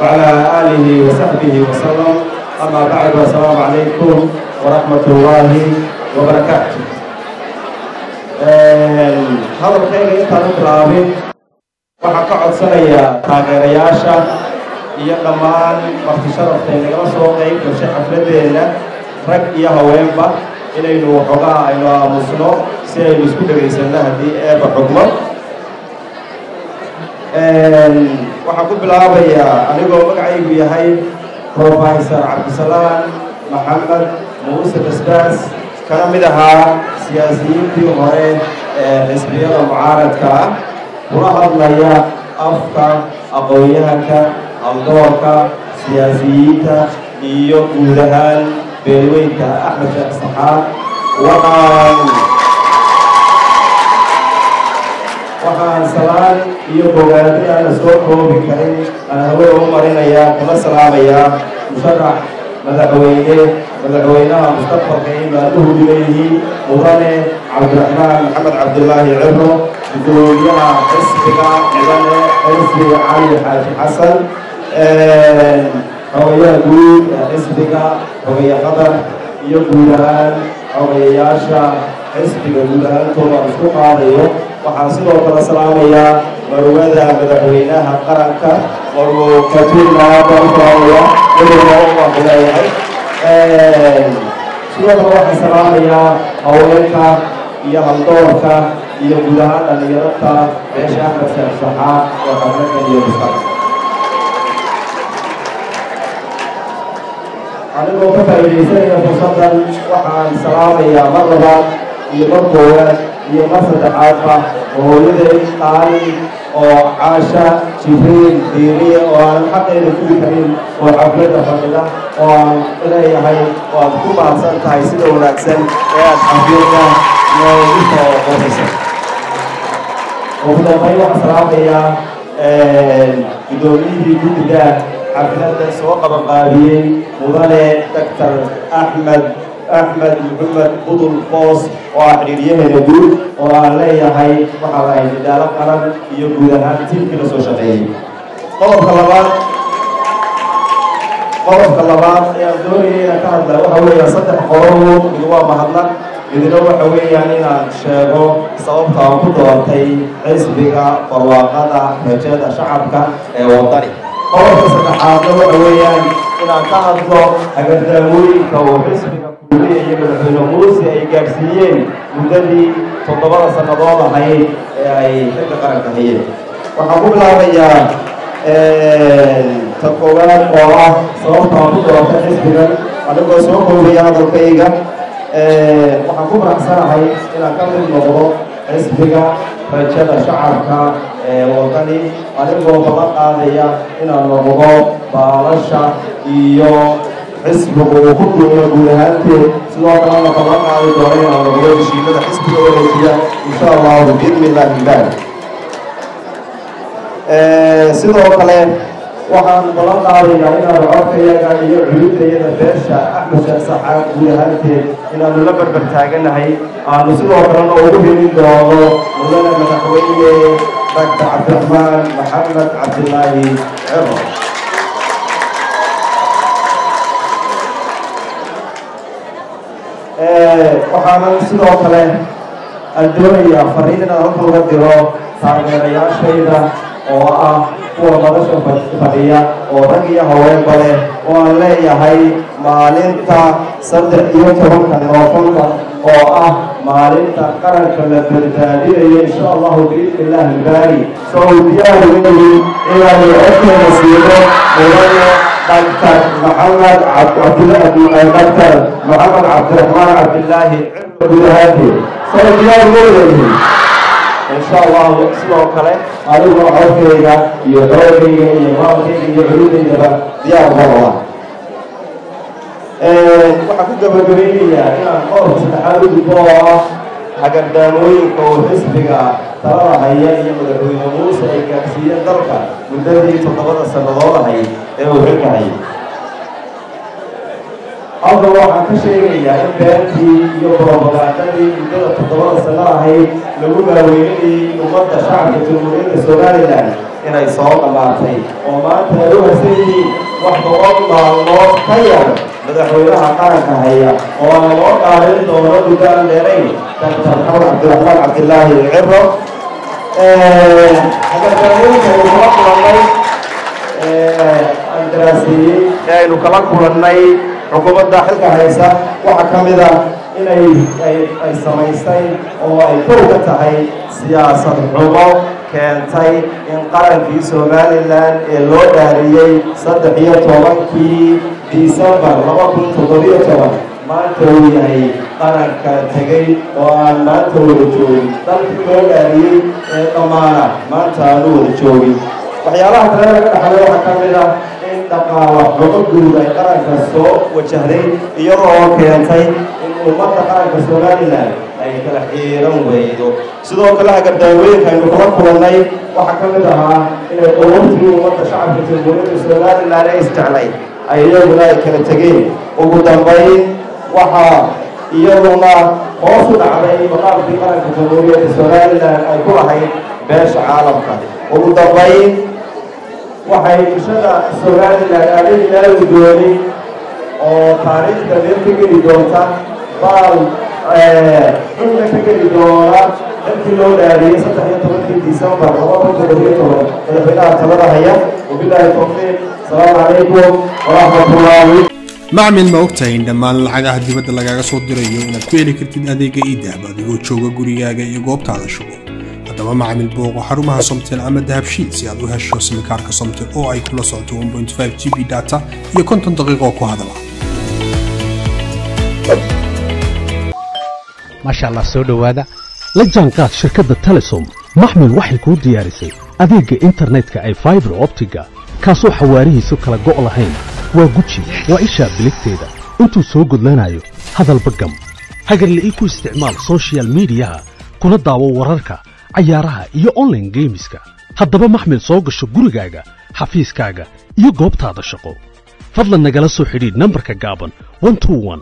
وعلى آله وصحبه وسلم أما بعد والسلام عليكم ورحمة الله وبركاته hadalkayga intaan u bilaabin waxaan ka codsanayaa taageerayaasha iyo dhammaan marti sharafta nagala soo qayb gashay xafladeenna rag iyo haweenba inaynu waxoogaa aynu aamusno si aynu isku dhegaysanno haddii eeba xugmo waxaan ku bilaabayaa anigoo magacaygu yahay professor cabdisalaan maxamed muuse basbaas kana mid ahaa siyaasiyiintii hore ee xisbiyada mucaaradka ah kula hadlaya afka aqoon-yahanka haldoorka siyaasiyiinta iyo guud ahaan beelweynka axmed sheekh saxaad waxaan waxaan salaan iyo bogaadi aan la soo koobi karin aan hawada u marinayaa kuna salaamayaa musharax madaxweyne madaxweynaha mustaqbalka ay maalmuhu leeyihiin mudane cabdiraxmaan maxamed cabdilaahi cibro gudoomiyaha xisbiga mudane xisbi cali xaaji xasan xogayaha guud ee xisbiga xogaya qadar iyo guud ahaan xogayayaasha xisbiga guud ahaantooda aan isku qaadayo waxaan sidoo kale salaamayaa marwada madaxweynaha qaranka marwo katuurna barkaaya midowna u maqileeyahay sidoo kale waxaan salaamayaa haweenka iyo haldoorka iyo guud ahaan dhallinyarada beesha axmed sheekh saxaa ee qaranka iyo mustaqbal anigoo ka faa'iidaysanaya fursaddan waxaan salaamayaa mar labaad iyo mar koowaad iyo mar saddexaadba hooyaday qaali oo caasha jibriil diiriye oo aan xaqeeda gudi karin oo xafladda fadhida oo aan leeyahay waad ku mahadsan tahay sida wanaagsan ee aad xafladda noogu soo qoraysa ugu dambayn waxaan salaamayaa guddoomiyihii guddiga xafladda soo qabanqaabiyey mudane doctor axmed axmed maxamed budul boos oo ah xidhiiryaheena guud oo aan leeyahay waxaa lahay nidaalo qaran iyo guud ahaan tiimkii la soo shaqeeyey qodobka labaad qodobka labaad ee aan doonayay inaan ka hadla waxa weeyaan saddex qorobo mid waa mahadnaq midna waxa weeyaan inaan sheego sababta aan ku doortay xisbiga barwaaqada rajada shacabka ee wadani qodobka saddexaadna waxa weeyaan inaan ka hadlo hagardaamooyinka uu xisbiga kuuliya iyo madaxweyne muuse ay gaadhsiiyeen muddadii toddobada sannadood ahayd ee ay xilka qaranka hayeen waxaan ku bilaabayaa ta koowaad oo ah sababta aan ku doortay xisbigan anigoo soo koobaya hadalkayga waxaan ku faraxsanahay inaan ka mid noqdo xisbiga rajada shacabka ee wadani anigoo balan qaadaya inaan noqdo baalasha iyo xisbigu uu ku duuno guud ahaanteed sidoo kalena balan qaadi doono inaan noqdo heshiimada xisbiga wareejiya insha allahu biidni illahi ilbaari sidoo kale waxaan balan qaadayaa inaanu codkayaga iyo culidayada beesha axmed sheekh saxaad guud ahaanteed inaanu la barbar taaganahay aanu sidoo kalena ugu helin doono mudane madaxweyne doctor cabdiraxmaan maxamed cabdilaahi cero waxaanan sidoo kale aan doonayaa fariin inaan halka uga diro taageerayaashayda oo ah kuwa madasha fadhiya oo rag iyo haweenba leh oo aan leeyahay maalinta saddex iyo tobanka noofembar oo ah maalinta qaranka la badbaadinayo insha allahu biidni illahi ilbaari soo diyaar weyi inaanu codkeena siino mudane daktar maxamed daktar maxamed cabdiraxmaan cabdilaahi cirka guud ahaanteed soo diyaar weyihin insha allahu sidoo kale adigoo codkayga iyo xoogayga iyo maalkayga iyo culudaydaba diyaar maraba waxaan ku gabagabaynayaa inaan qodobka saddexaad u gudbo oo ah hagardaamooyinka uu xisbiga talada haya iyo madaxweyne muuse ay gaadhsiiyeen dalka muddadii toddobada sannadood ahayd ee uu xilka hayay halka waxaan ka sheegayaa in beentii iyo brobagandadii muddada toddobada sano ahayd lagu maaweynayay ummadda shacabka jamhuuriyadda somalilan inay soo dhammaatay oo maanta ay u hasan yihiin wax boqol maalmood ka yar madaxweynaha qaranka haya oo aan loo dhaalin doono guddaan dheerayn doctor xamed cabdiraxmaan cabdilaahi ciro agardaamoyinka aynu kala kulannay aan daraaseeyey ee aynu kala kulannay xukuumadda xilka haysa waxaa ka mid ah inay ay samaystay oo ay kow ka tahay siyaasad xumo keentay in qarankii somalilan ee loo dhaariyey saddex iyo tobankii disembar laba kun toddobiyo toban maanta uu yahay qaranka tegey oo aan maanta wada joogin dalkii loo dhaariyey ee dhammaana maanta aanu wada joogin waxyaalaha kale laga dhaxlay waxaa ka mid ah in dhaqaala xumo guud ay qaranka soo wajahday iyadoo keentay in ummadda qaranka somalilan ay kala xiiran weydo sidoo kale hagardaawooyinka aynu kala kulannay waxaa ka mid ahaa inay qowabtigii ummadda shacabka jamhuuriyadda somalilan ee isjeclay ay iyaguna ay kala tegeen ugu dambayn waxaa iyaduna hoos u dhacday maqaamkii qaranka jamhuuriyadda somalilan ay ku lahayd beesha caalamka ugu dambayn waxay bulshada somalilan aadadiinala guddoonay oo taariikhda meel ka geli doonta baal xulka ka geli doona dalkii loo dhaariyey saddex iyo tobankii disembar laba kun toddobiyo toban madaxweynaha talada haya wabilaahi towfiiq asalaamu calaykum waraxmatullaahi macmil ma ogtahay in dhammaan lacagaha dibadda lagaaga soo dirayo inaad ku heli kartid adeega iidahab adigoo jooga gurigaaga iyo goobtaada shugo haddaba macmil booqo xarumaha somtel ama dahabshiid si aad u hesho simikaarka somtel oo ay kula socoto 1.5 g b data iyo konton daqiiqo ku hadala maasha allah soo dhowaada la jaanqaad shirkadda telesom maxmil waxay kuu diyaarisay adeegga internetka ay faibar optiga kaasoo xawaarihiisu kala go' lahayn waa guji waa ishaa biligteeda intuu soo gudlanayo hadalba gam hagarla'ii ku isticmaal soshiyal miidiyaha kuna daawo wararka cayaaraha iyo onlaine geemiska haddaba maxmil soo gasho gurigaaga xafiiskaaga iyo goobtaada shaqo fadlan nagala soo xidhiidh nambarka gaaban